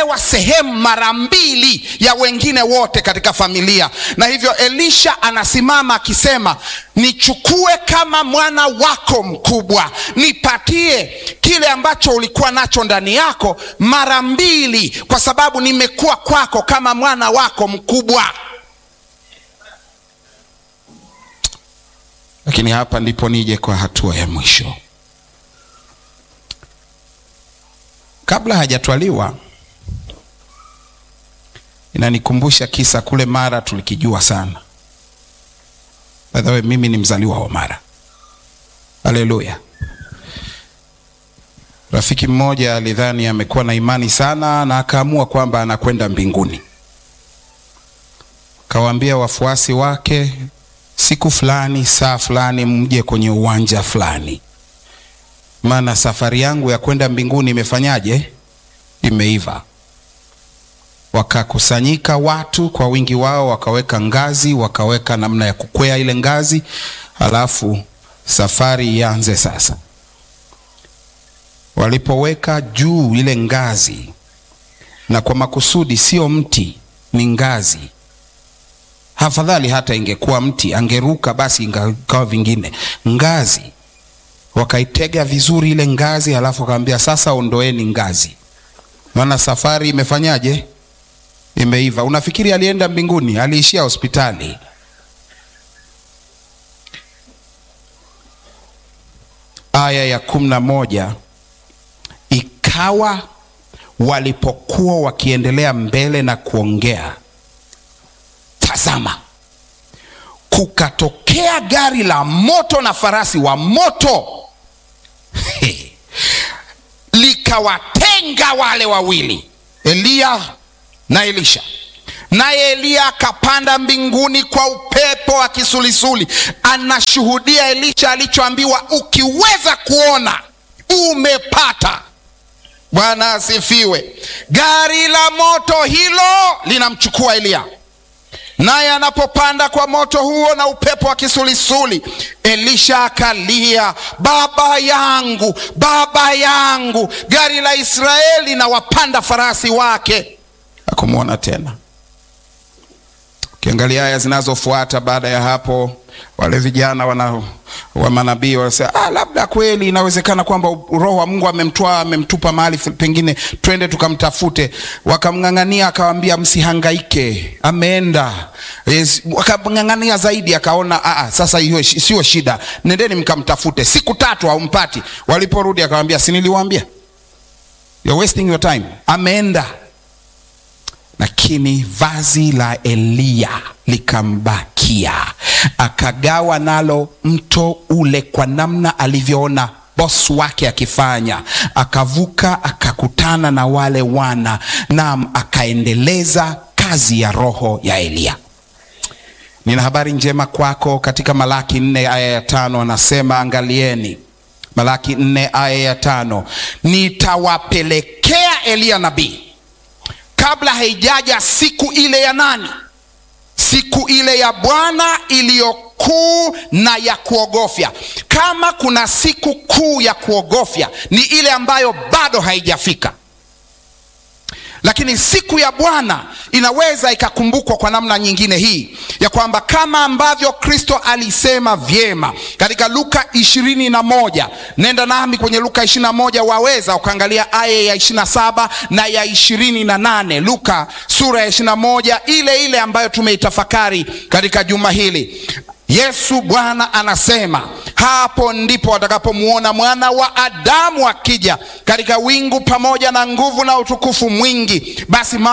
anapewa sehemu mara mbili ya wengine wote katika familia, na hivyo Elisha anasimama akisema, nichukue kama mwana wako mkubwa, nipatie kile ambacho ulikuwa nacho ndani yako mara mbili, kwa sababu nimekuwa kwako kama mwana wako mkubwa. Lakini hapa ndipo nije kwa hatua ya mwisho. Kabla hajatwaliwa, inanikumbusha kisa kule Mara, tulikijua sana. By the way, mimi ni mzaliwa wa Mara. Haleluya! Rafiki mmoja alidhani amekuwa na imani sana na akaamua kwamba anakwenda mbinguni. Kawaambia wafuasi wake, siku fulani, saa fulani, mje kwenye uwanja fulani maana safari yangu ya kwenda mbinguni imefanyaje? Imeiva. Wakakusanyika watu kwa wingi wao, wakaweka ngazi, wakaweka namna ya kukwea ile ngazi, halafu safari ianze sasa. Walipoweka juu ile ngazi, na kwa makusudi, sio mti, ni ngazi. Afadhali hata ingekuwa mti, angeruka basi, ingawa vingine, ngazi wakaitega vizuri ile ngazi, halafu akamwambia sasa, ondoeni ngazi, maana safari imefanyaje? Imeiva. Unafikiri alienda mbinguni? Aliishia hospitali. Aya ya kumi na moja ikawa walipokuwa wakiendelea mbele na kuongea, tazama kukatokea gari la moto na farasi wa moto likawatenga wale wawili, Eliya na Elisha. Naye Eliya akapanda mbinguni kwa upepo wa kisulisuli. Anashuhudia Elisha alichoambiwa, ukiweza kuona umepata. Bwana asifiwe. Gari la moto hilo linamchukua Eliya naye anapopanda kwa moto huo na upepo wa kisulisuli, Elisha akalia, baba yangu, baba yangu, gari la Israeli na wapanda farasi wake. Hakumwona tena. Ukiangalia aya zinazofuata baada ya hapo, wale vijana wana wa manabii wanasema, ah, labda kweli inawezekana kwamba roho wa Mungu amemtwaa amemtupa mahali pengine, twende tukamtafute. Wakamng'ang'ania, akawambia msihangaike, ameenda. Yes, wakamng'ang'ania zaidi, akaona ah, sasa hiyo sio shida, nendeni mkamtafute. Siku tatu haumpati. Waliporudi akawambia, si niliwaambia, you're wasting your time, ameenda lakini vazi la Eliya likambakia, akagawa nalo mto ule kwa namna alivyoona bosi wake akifanya. Akavuka akakutana na wale wana, naam, akaendeleza kazi ya roho ya Eliya. Nina habari njema kwako. Katika Malaki nne aya ya tano anasema, angalieni, Malaki nne aya ya tano nitawapelekea Eliya nabii kabla haijaja siku ile ya nani? Siku ile ya Bwana iliyo kuu na ya kuogofya. Kama kuna siku kuu ya kuogofya, ni ile ambayo bado haijafika, lakini siku ya Bwana inaweza ikakumbukwa kwa namna nyingine hii ya kwamba kama ambavyo Kristo alisema vyema katika Luka ishirini na moja. Nenda nami kwenye Luka ishirini na moja, waweza ukaangalia aya ya ishirini na saba na ya ishirini na nane. Luka sura ya ishirini na moja ile ile ambayo tumeitafakari katika juma hili. Yesu Bwana anasema hapo ndipo watakapomwona mwana wa Adamu akija katika wingu pamoja na nguvu na utukufu mwingi. Basi